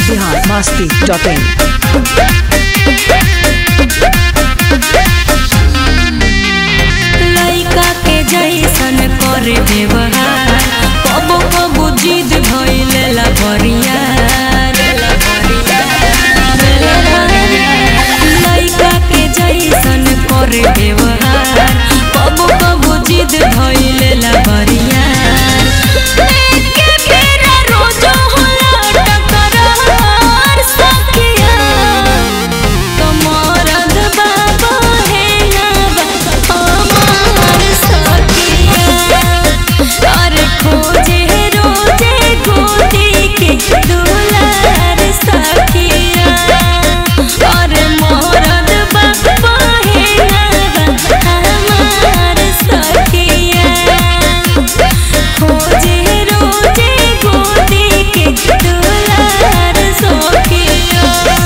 Bihar Masti dot in लइका के जैसन करे व्यवहार कबो कबो जिद भइले ला बरियार लइका के जैसन करे व्यवहार कबो कबो जिद भइले ला बरियार एके बेरा रोजो होला टकरार सखिया कमरद बाबा है नाबा हमार सखिया अरे खोजे रोजे गोदी के दुलार सखिया अरे मरद बाबा है नाबा हमार सखिया खोजे रोजे गोदी के दुलार सखिया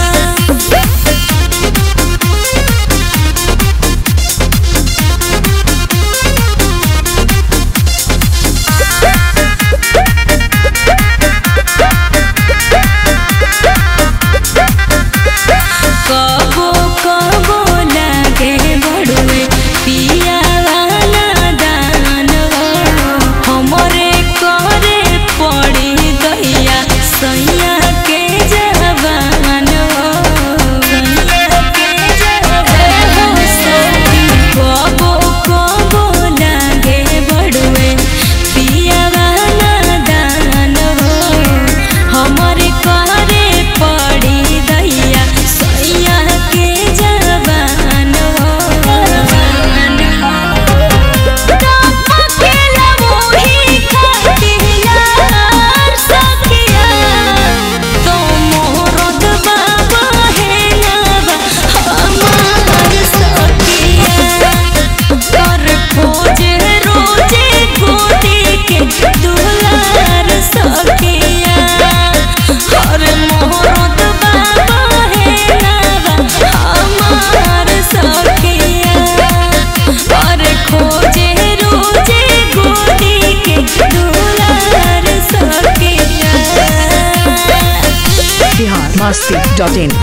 कबो कबो लागे बड़ुए पिया वाला दान हमरे करे पड़ी गैया सैया के जवान कबो कबो लागे बड़ुए पिया वाला दान हमरे करे पड़ी दैया सैया के जवान टपकेला मोही खातिलार सखिया तो मोहरद बाबा है नाबा हमार सखिया कर खोजे रोजे गोदी के दुलार सखिया हर मोहरद बाबा है नाबा हमार सखिया और खोजे रोजे गोदी के दुलार सखिया बिहार मस्ती डॉट इन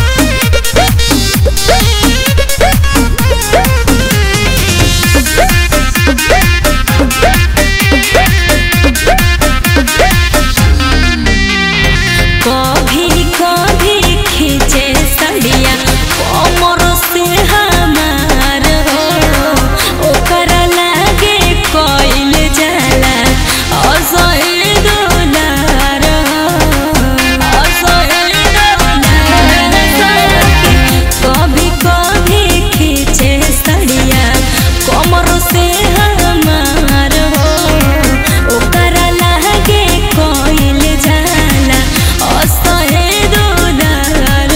कभी कभी खींचे सड़िया कमर से हमार हो ओकरा लागे कोइल जाला असहिल दुलार हो असहिल दुलार कभी कभी खींचे सड़िया कमर से हमार हो ओकरा लागे कोइल जाला असहे दुलार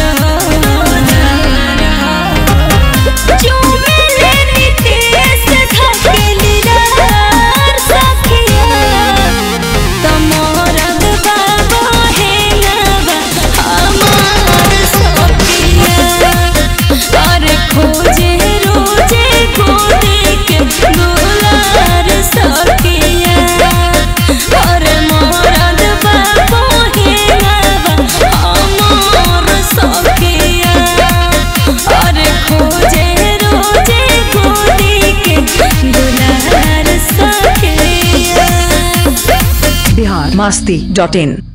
चुमेले नितेश ढकेलीरार सखिया तमोरद बाबा है नाबा हमार सखिया अरे खोजे रोजे गोदी के दुलार सखिया अरे मरद बाबा है नाबा हमार सखिया अरे खोजे रोजे गोदी के दुलार सखिया बिहार मस्ती डॉट इन